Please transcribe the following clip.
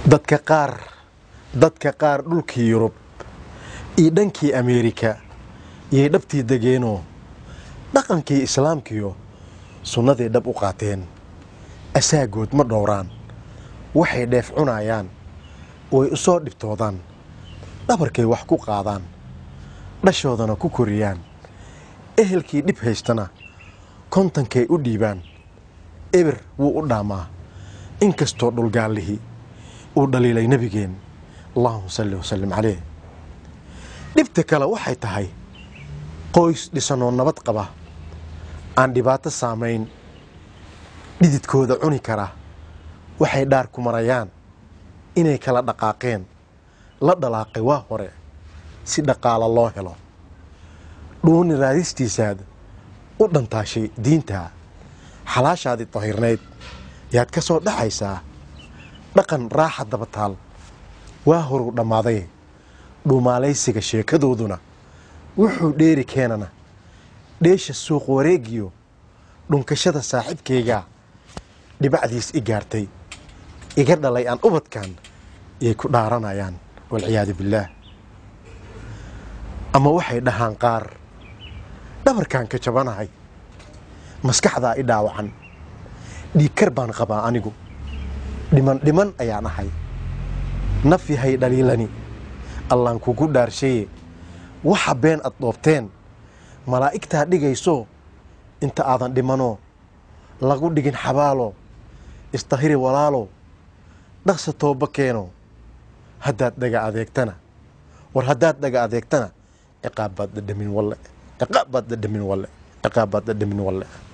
dadka qaar dadka qaar dhulkii yurub iyo dhankii ameerika yay dhabtii degeenoo dhaqankii islaamkiyo sunnadii dhab u qaateen asaagood ma dhowraan waxay dheef cunayaan way u soo dhibtoodaan dhabarkay wax ku qaadaan dhashoodana ku koriyaan ehelkii dhib haystana kontankay u dhiibaan eber wuu u dhaamaa inkastoo dhulgaallihii uu dhaliilay nebigeen allahuma salli wasallim caleyh dhibta kale waxay tahay qoys dhisanoo nabad qaba aan dhibaato saamayn dhididkooda cuni kara waxay dhaar ku marayaan inay kala dhaqaaqeen la dhalaaqay waa hore si dhaqaalo loo helo dhuuni raadistiisaad u dhantaashay diintaa xalaashaadii tahirnayd yaad ka soo dhaxaysaa dhaqan raaxa dabataal waa horuu dhammaaday dhuumaalaysiga sheekadooduna wuxuu dheeri keenana dheesha suuq wareegiyo dhunkashada saaxiibkayga dhibacdiis i gaartay iga dhalay aan ubadkan yay ku dhaaranayaan walciyaadu billaah ama waxay dhahaan qaar dhabarkaan ka jabanahay maskaxdaa i dhaawacan dhiigkar baan qabaa anigu dhiman dhiman ayaan ahay naf yahay dhaliilani allaan kugu dhaarshaye waxa been ad dhoobteen malaa'igtaa dhigayso inta aadan dhimanoo lagu dhigin xabaalo istahiri walaalo dhaqsa tooba keeno haddaad dhaga adeegtana war haddaad dhaga adeegtana ciqaab baad dhadhamin walle ciqaab baad dhadhamin walle ciqaab baad dhadhamin walle